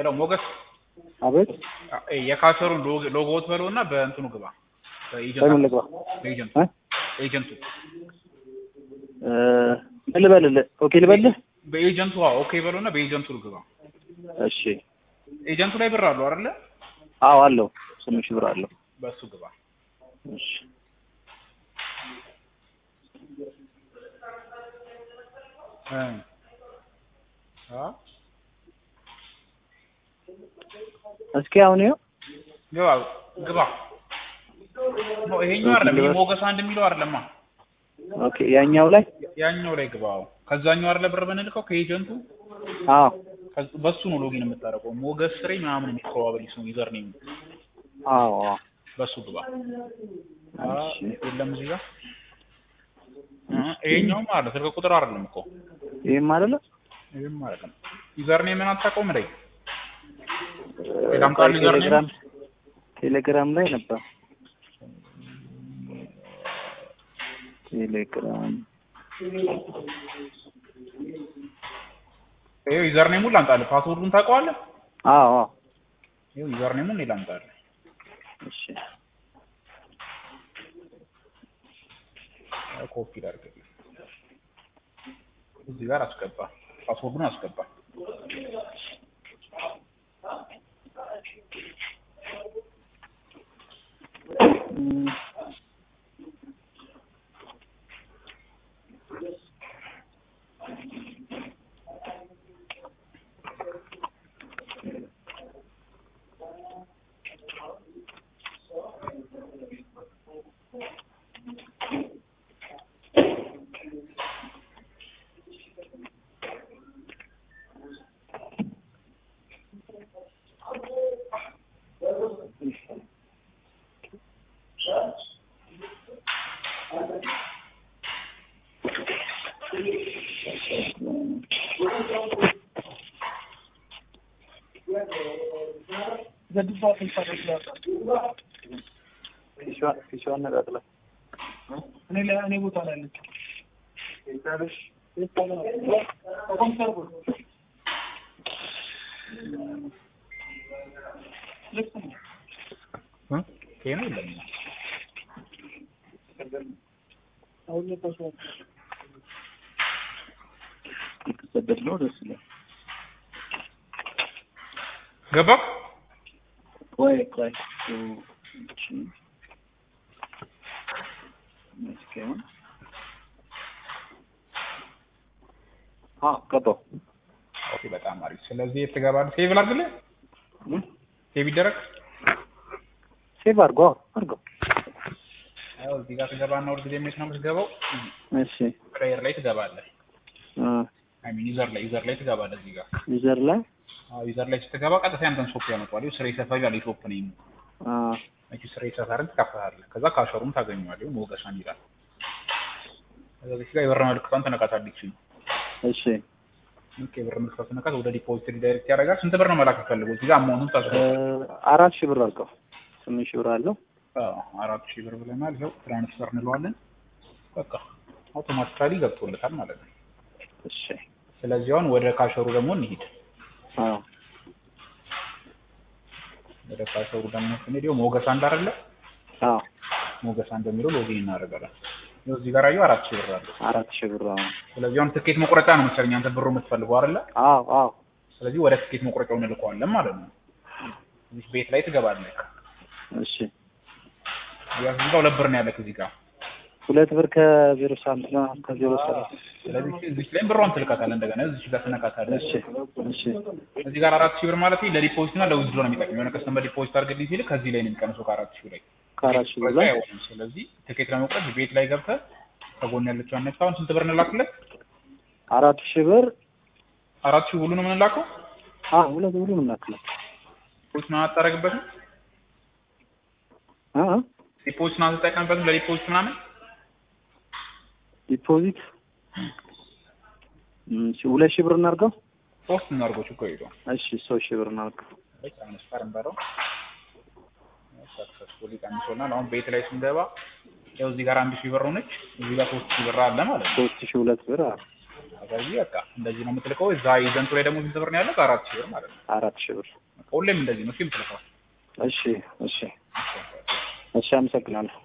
ሄሎ ሞገስ አቤት አ- የካሰሩን ሎጎ- ሎጎዎት በለው እና በእንትኑ ግባ በኤጀንት በምን ልግባ? በኤጀንቱ እ? ኤጀንቱ እ፣ ምን ልበልልህ? ኦኬ ልበልህ? በኤጀንቱ አዎ ኦኬ በለው እና በኤጀንቱ ግባ እሺ። ኤጀንቱ ላይ ብር አለው አይደለ አዎ አለው። ስምንት ሺህ ብር አለው። በእሱ ግባ እሺ። እ አ እስኪ አሁን ይኸው ግባ ግባ ኖ ይሄኛው አይደለም ይሄ ሞገስ አንድ የሚለው አይደለማ ኦኬ ያኛው ላይ ያኛው ላይ ግባ አዎ ከዛኛው አይደለ ብር ብንልከው ከኤጀንቱ አዎ ከዚ- በሱ ነው ሎጊን የምታደርገው ሞገስ ስሬ ምናምን የሚል ፕሮባብሊ ስሙ ዩዘር ኔም አዎ አዎ በሱ ግባ አ እሺ። የለም እዚህ ጋር እ ይሄኛውም አለ ስልክ ቁጥር አይደለም እኮ ይሄም አይደለ ይሄም አይደለም ዩዘር ኔምን አታውቀውም ላይ እ፣ ቴሌግራም ቆይ ዩዘር ኔም? ቴሌግራም ቴሌግራም ላይ ነበር። ቴሌግራም ይሄው ዩዘር ኔሙን ላምጣልህ ፓስወርዱን ታውቀዋለህ አዎ አዎ ይሄው ዩዘር ኔሙን እኔ ላምጣልህ እሺ ኮፒ ላድርግልህ እዚህ ጋር አስገባ ፓስወርዱን አስገባ እም፣ ፊሽዋን ፊሽዋን ነቃቅላ እኔ ላይ እኔ ቦታ ላይ አለች። እ ይሄ ነው የለም አሁን ለታሰው የተሰደድ ነው ደስ ይላል። ገባህ ቆይ ቆይ እሺ መስኪን አዎ ገባሁ። ኦኬ በጣም አሪፍ ስለዚህ የት ትገባለህ ሴቭ ላድርግልህ እም? ሴቭ ይደረግ ሴቭ አድርጎ አድርጎ ያው እዚህ ጋር ትገባና ሁል ጊዜ የት ነው የምትገባው እሺ ፕሌየር ላይ ትገባለህ አ አይ ሚን ዩዘር ላይ ዩዘር ላይ ትገባለህ እዚህ ጋር ዩዘር ላይ አዎ ዩዘር ላይ ስትገባ ቀጥታ ያንተን ሾፕ ያመጣዋል ይኸው ስሬ ሰፈር ይላል የሾፕ ነው አ እቺ ስሬ ሰፈርን ትከፍታለህ ከዛ ካሸሩም ታገኘዋለህ ይኸው ሞገሳን ይላል ከዛ እዚህ ጋር የብር ምልክቷን ትነካታለች እሺ ልክ የብር ምልክቷን ትነካት ወደ ዲፖዚት ሪዳይሬክት ያደርጋል ስንት ብር ነው መላክ የፈለጉት እዚህ ጋር አማውንቱን እ፣ ታስገባለህ አራት ሺህ ብር አድርገው ስምንት ሺህ ብር አለው። አዎ አራት ሺህ ብር ብለናል ይኸው ትራንስፈር እንለዋለን በቃ አውቶማቲካሊ ገብቶለታል ማለት ነው እሺ ስለዚህ አሁን ወደ ካሸሩ ደግሞ እንሂድ አዎ ወደ ካሸሩ ደግሞ ስንሄድ ይኸው ሞገስ አንድ አይደለ አዎ ሞገስ አንድ በሚለው ሎጊን እናደርጋለን ይኸው እዚህ ጋር አየሁ አራት ሺህ ብር አለ አራት ሺህ ብር አዎ ስለዚህ አሁን ትኬት መቁረጫ ነው መሰለኝ አንተ ብሩ የምትፈልገው አይደለ አዎ አዎ ስለዚህ ወደ ትኬት መቁረጫው እንልከዋለን ማለት ነው እዚህ ቤት ላይ ትገባለህ እሺ ያው እዚህ ጋር ሁለት ብር ነው ያለህ እዚህ ጋር ሁለት ብር ከዜሮ ሳንት ነው ከዜሮ ሰባት ስለዚህ እዚህ ላይ ብሯን ትልካታለህ እንደገና እዚህ ጋር ትነካታለህ እሺ እሺ እዚህ ጋር አራት ሺህ ብር ማለት ለዲፖዚት እና ለዊዝድሮ ነው የሚጠቅም የሆነ ከስተመር ዲፖዚት አድርግልኝ ሲል ከዚህ ላይ ነው የሚቀንሰው ከአራት ሺህ ላይ ከአራት ሺህ ብር መቁረጫ ላይ አይሆንም ስለዚህ ትኬት ለመቁረጥ ቤት ላይ ገብተህ ከጎን ያለችው አነሳ አሁን ስንት ብር እንላክለት አራት ሺህ ብር አራት ሺህ ሁሉንም እንላከው አዎ ሁለት ብር ነው የምናክለው ዲፖዚት ምናምን አታደርግበትም አ አ ዲፖዚት ምናምን አትጠቀምበትም ለዲፖዚት ምናምን ዲፖዚት እም፣ እሺ ሁለት ሺህ ብር እናድርገው። ሶስት እናድርገው ችግር የለውም እሺ ሶስት ሺህ ብር እናድርገው። ትራንስፈር እንበለው ሰክሰስፉሊ ቀንሶናል አሁን ቤት ላይ ስንገባ ያው እዚህ ጋር አንድ ሺህ ብር ሆነች እዚህ ጋር ሶስት ሺህ ብር አለ ማለት ነው ሶስት ሺህ ሁለት ብር አዎ ስለዚህ በቃ እንደዚህ ነው የምትልከው። እዛ ኤጀንቱ ላይ ደግሞ ስንት ብር ነው ያለው? አራት ሺህ ብር ማለት ነው። አራት ሺህ ብር። በቃ ሁሌም እንደዚህ ነው እሺ የምትልከው። እሺ እሺ እሺ፣ አመሰግናለሁ።